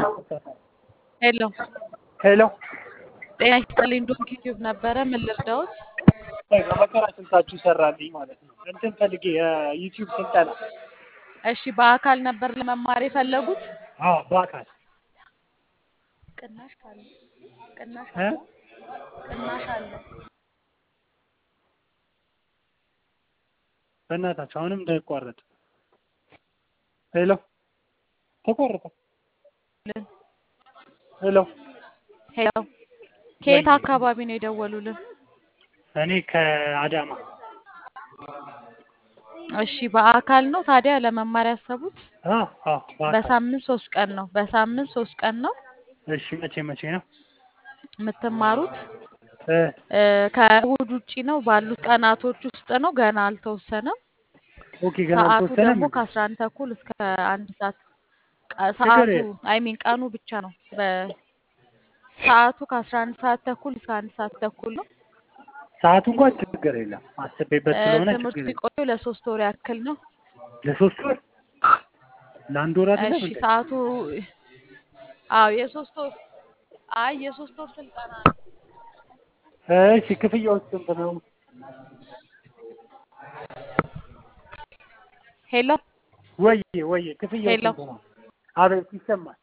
ሄሎ ሄሎ ጤና ይስጥልኝ። ዶንኪ ቲዩብ ነበረ። ምን ልርዳዎት? በመከራ ስልታችሁ ይሰራልኝ ማለት ነው። እንትን ፈልጌ የዩቲዩብ ስልጠና። እሺ፣ በአካል ነበር ለመማር የፈለጉት? አዎ በአካል ቅናሽ ካለ ቅናሽ እ? አለ ቅናሽ አለ። በእናታችሁ አሁንም እንዳይቋረጥ። ሄሎ ተቋረጠ። ሄሎ ሄሎ ከየት አካባቢ ነው የደወሉልን? እኔ ከአዳማ እሺ፣ በአካል ነው ታዲያ ለመማር ያሰቡት? አዎ አዎ በአካል በሳምንት ሶስት ቀን ነው። በሳምንት ሶስት ቀን ነው እሺ መቼ መቼ ነው የምትማሩት። እ እ፣ ከእሁድ ውጪ ነው ባሉት ቀናቶች ውስጥ ነው። ገና አልተወሰነም። ኦኬ ገና ሰዓቱ አልተወሰነም ደግሞ እንዴ? ከአስራ አንድ ተኩል እስከ አንድ ሰዓት ቀ- ችግር ሰዓቱ የለም አይ ሚን ቀኑ ብቻ ነው። በሰዓቱ ከአስራ አንድ ሰዓት ተኩል እስከ አንድ ሰዓት ተኩል ነው። ሰዓቱ እንኳን ችግር የለም አስቤበት እ፣ ስለሆነ ትምህርቱ ችግር የለም የሚቆየው ለሶስት ወር ያክል ነው። ለሶስት ወር ለአንድ ወር አይደለም እሺ እንዴ ሰዓቱ አዎ የሶስት ወር አይ የሶስት ወር ስልጠና ነው። እሺ ክፍያው ስንት ነው ሄሎ ወይ ወይ ክፍያው ሄሎ ስንት ነው አቤት ይሰማል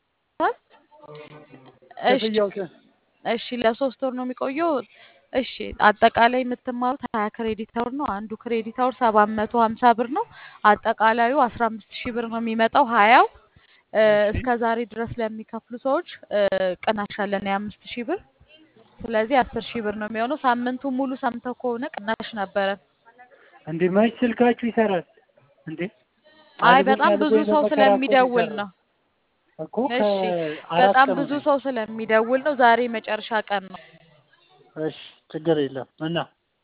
እሺ ክፍያው ስንት እሺ ለሶስት ወር ነው የሚቆየው። እሺ አጠቃላይ የምትማሩት ሀያ ክሬዲት አወር ነው። አንዱ ክሬዲት አወር ሰባት መቶ ሀምሳ ብር ነው። አጠቃላዩ አስራ አምስት ሺህ ብር ነው የሚመጣው ሀያው እ፣ እሺ እስከ ዛሬ ድረስ ለሚከፍሉ ሰዎች እ፣ ቅናሽ አለን የአምስት ሺህ ብር። ስለዚህ አስር ሺህ ብር ነው የሚሆነው። ሳምንቱ ሙሉ ሰምተው ከሆነ ቅናሽ ነበረ። እንዴ መች ስልካችሁ ይሰራል እንዴ አይ አልበኝ በጣም ብዙ አልበኝ ሰው በመከራ እኮ ስለሚደውል የሚሰራው ነው። እኮ እሺ ከአራት በጣም ቀን ብዙ ሆነ ሰው ስለሚደውል ነው። ዛሬ መጨረሻ ቀን ነው። እሺ ችግር የለም እና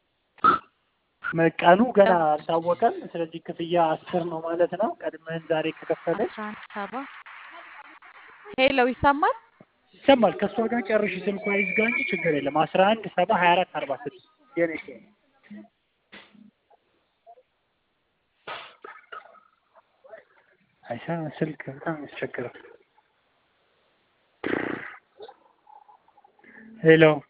ቀኑ ገና አልታወቀም ስለዚህ ክፍያ አስር ነው ማለት ነው ቀድመን ዛሬ ከከፈለች አስራ አንድ ሰባ ሄሎ ይሰማል? ይሰማል ከእሷ ጋር ጨርሽ ስልኳ ይዝጋ እንጂ ችግር የለም አስራ አንድ ሰባ ሀያ አራት አርባ ስድስት የኔ ሲሆን አይሻ ስልክ በጣም ያስቸግራል ሄሎ